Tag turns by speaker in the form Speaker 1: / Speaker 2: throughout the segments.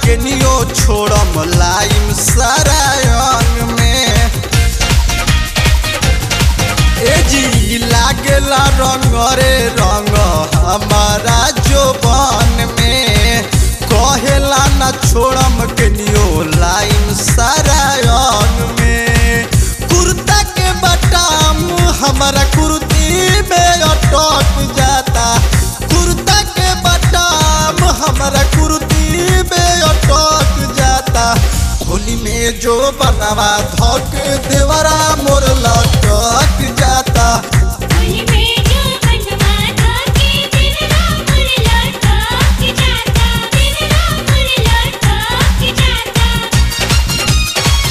Speaker 1: केनियो छोड़म लाइम सारा अंग में ए जी लागेला रंग रे रंग हमारा जोबन में कहेला न छोड़म केनियो लाइम सारा अंग में कुर्ता के बटाम हमारा कुर्ती में अटक जाता कुर्ता के बटाम हमारा कुर्ती में अटक जाता होली में जो बनवा धक देवरा मोर लटक जाता
Speaker 2: होली में जो बनवा धाके दिलरा मोर लटक जाता दिलरा मोर लटक जाता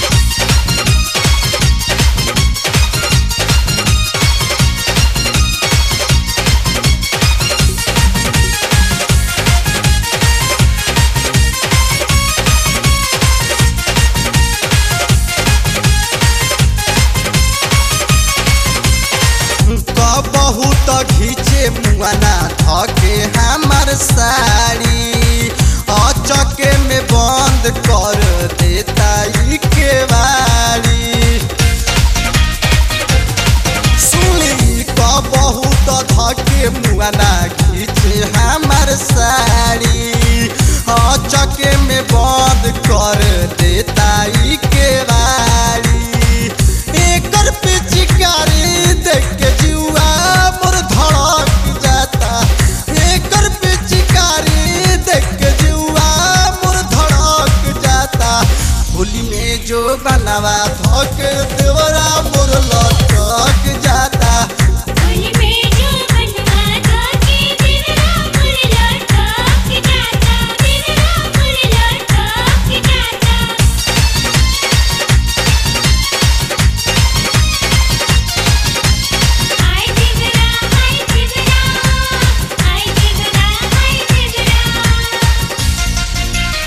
Speaker 1: बहुत घीचे मुआना धके हमार साड़ी अचके में बंद कर देता ई केवाड़ी सुनी क बहुत धके मुआना घीचे हमार साड़ी अचके में बंद कर देता ई केवाड़ी एकर पिचकारी देख के जुआ मोर धड़क जाता एकर पिचकारी देख के जुआ मोर धड़क जाता होली में जो बनवा धक देवरा मोर लटक जाता
Speaker 2: होली में जो बनवा धाके दिलरा मोर लटक जाता दिलरा मोर लटक जाता हाय दिलरा हाय दिलरा हाय दिलरा हाय दिलरा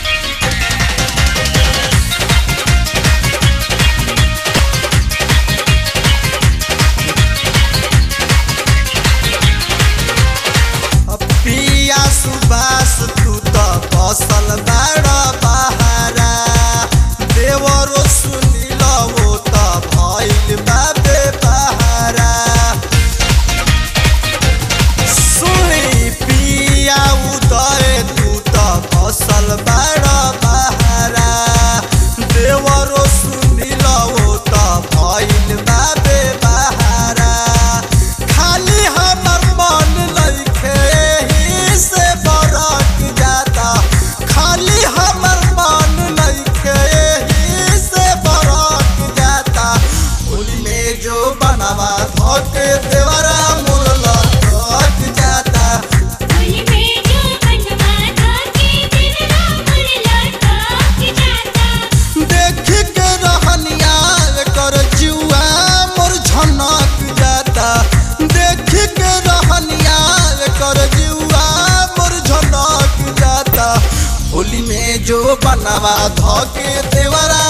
Speaker 1: पिया सुबास तू त बसल बाड़ बहारा देवरो सुनिल वो त भइल बाबे बहारा सुनी पिया उदय तू त बसल बाड़ बहारा देवरो सुनिल वो त भइल बाबे बहारा खाली हमर मन लइखे एही से बरक जाता खाली हमर मन लइखे एही से बरक जाता होली में जो बनवा धक देवरा मोर लटक जाता
Speaker 2: होली में जो बनवा धाके दिलरा मोर लटक जाता
Speaker 1: देख के रहनिया कर जुआ मोर झनक जाता देख के रहनिया कर जुआ मोर झनक जाता होली में जो बनवा धके देवरा